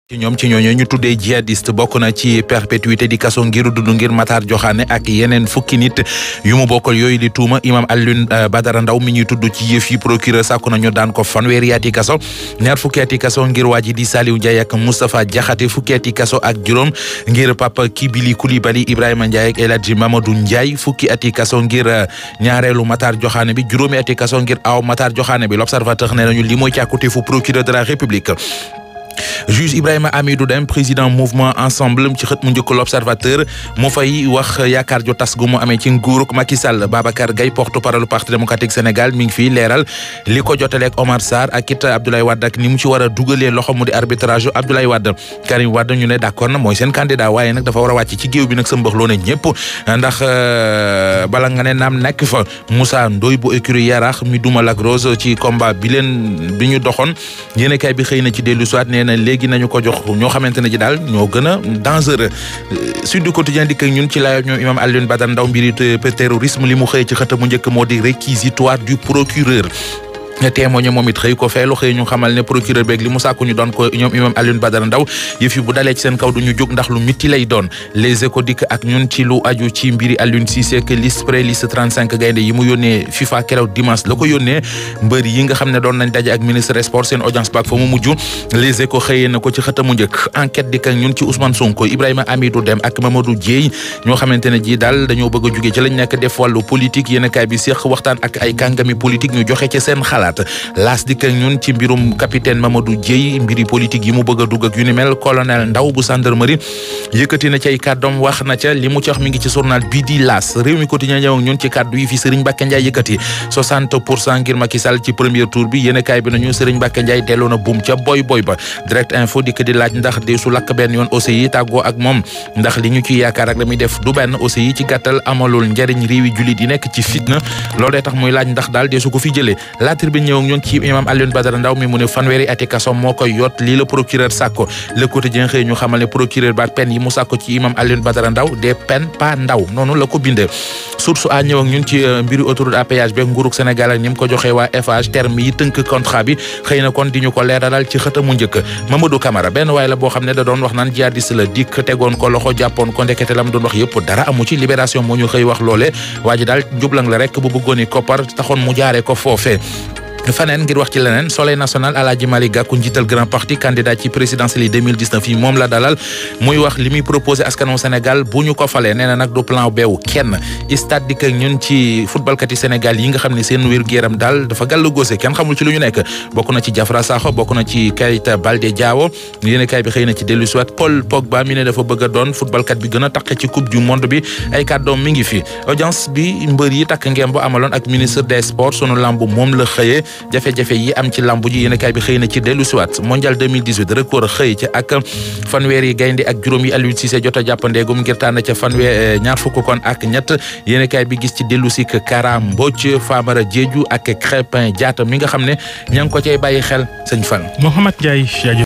ci ñoom ci ñooñu ñu tuddee jihadiste bokk na ci perpétuité di kaso ngir dund ngir Matar Joxaane ak yeneen fukki nit yu mu bokkal yooyu di tuuma imam Alioune Badara Ndaw mi ñuy tudd ci yëf yi procureur sàkku nañu daan ko fanweeri ati kaso ñaar fukki ati kaso ngir waa ji di Saliou Ndiaye ak Moustapha Diakhaté fukki ati kaso ak juróom ngir Papa Kibili Koulibaly Ibrahima Ndiaye ak El Hadji Mamadou Ndiaye fukki ati kaso ngir ñaareelu Matar Joxaane bi juróomi ati kaso ngir aw Matar Joxaane bi l'observateur ne nañu li mooy càkkutéefu procureur de la République juge Ibrahima Amidou Deme président mouvement ensemble ci xët mu njëkk l'observateur mu fay wax yaakaar jo tas gu mu amee ci nguuruk Macky Sall Babacar Gaye porte-parole parti démocratique Sénégal mi ngi fii leeral li ko jotaleeg Omar Sarr ak it Abdoulaye Wade ak ni mu ci war a dugalee loxo mu di arbitrage yu Abdoulaye Wade Karim Wade ñu ne d'accord na mooy seen candidat waaye nag dafa war a wàcc ci géew bi nag sa mbax loo ne ñëpp ndax bala nga ne naam nekk fa Moussa Ndoye bu écurie Yarax mi duma Lac Rose ci combat bi leen bi ñu doxoon yéen kay bi xëy na ci dellu soit nee na léegi nañu ko jox ñoo xamante ne ji daal ñoo gën a dangereux Sud du Quotidien dikk ak ñun ci laayoo ñoom imam Alioune Badara Ndaw mbiri terrorisme li mu xëy ci xët mu njëkk moo di réquisitoire du procureur témoigné moom it xëy ko feelu xëy ñu xamal ne procureur beeg li mu sàkku ñu doon ko ñoom imam Alioune Badara Ndaw yëf yi bu dalee ci seen kaw du ñu jóg ndax lu mitti lay doon les échos dikk ak ñun ci lu aju ci mbiri Alioune Cissé que liste pré liste 35 gaynde yi mu yónnee FIFA keroog dimanche la ko yónnee mbër yi nga xam ne doon nañ daje ak ministre des sports seen audience baak fa mu mujj les échos xëyee na ko ci xëtamu njëkk enquête dikk ak ñun ci Ousmane Sonko Ibrahima Amidou Deme ak Mamadou Dieye ñoo xamante ne ji daal dañoo bëgg a jugee ci lañ nekk def wàllu politique yéen kaay bi séq waxtaan ak ay kàngami politique ñu joxe ci seen xalaat laas dikk ak ñun ci mbirum capitaine Mamadou Dieye mbiri politique yi mu bëgg a dugg ak yu ni mel colonel Ndaw bu gendarmerie yëkkati na ci ay kàddoom wax na ca li mu ci wax mi ngi ci journal bii di laas réew mi quotidien ñëw ak ñun ci kàddu yi fi Serigne Mbacké Ndiaye yëkkati 60 pour cent ngir Macky Sall ci premier tour bi yéen kaay bi nañu Serigne Mbacké Ndiaye delloo na buum ca boy boy ba direct info dikk di laaj ndax de su lakk benn yoon aussi yi tàggoo ak moom ndax li ñu ci yaakaar ak la muy def du benn aussi yi ci gàttal amalul njariñ réewi jullit yi nekk ci fitna loolee tax muy laaj ndax daal de su ko fi jëlee la tribune ñëw ak ñun ci imam Alioune Badara Ndaw mi mu ne fanweeri ati kaso moo koy yot lii la procureur sàkko le quotidien xëy ñu xamal ne procureur ba peine yi mu sàkko ci imam Alioune Badara Ndaw des peines pas ndaw noonu la ko bindee source a ñëw ak ñun ci mbiru autoroute à péage beeg nguurug Sénégal ak ni mu ko joxee waa Eiffage terme yi tënk contrat bi xëy na kon di ñu ko leeralal ci xëtamu njëkk Mamadou Camara benn waay la boo xam ne da doon wax naan jihadiste la dikk tegoon ko loxo jàppoon ko ndekete lam doon wax yëpp dara amu ci libération moo ñu xëy wax loole waa ji daal jublang la rek bu bëggoon i koppar taxoon mu jaaree ko foofee faneen ngir wax ci leneen soleil national Alaaji Malick Gakou njiital grand parti candidat ci présidentielle yi 2019 yi moom la dalal muy wax li muy proposé askanu Sénégal bu ñu ko falee nee na nag du plan beewu kenn stade dikk ak ñun ci footballkat yi Sénégal yi nga xam ne seen wér-gu-yaram daal dafa gàllu góose kenn xamul ci lu ñu nekk bokk na ci Diafra Sakho bokk na ci Keita Baldé Diawo yéen kaay bi xëy na ci dellu siwaat Paul Pogba mi ne dafa bëgg a doon footballkat bi gën a taqe ci coupe du monde bi ay kàddoom mi ngi fi audience bi mbër yi takk ngeen bu amaloon ak ministre des sports sunu lamb moom la xëyee jafe-jafe yi am ci lambu ji yéen kaay bi xëy na ci dellu siwaat mondial 2018 record xëy ci ak fanweer yi gaynde ak juróom yi Aliou Cissé jot a jàppandeegum ngir tànn ca fanweer ñaar fukk kon ak ñett yéen kaay bi gis ci dellu si Kara Mbodj Famara Diédhiou ak Crépin Diatta mi nga xam ne ña ngi ko cay bàyyi xel sëñ Fall. Mouhamed Ndiaye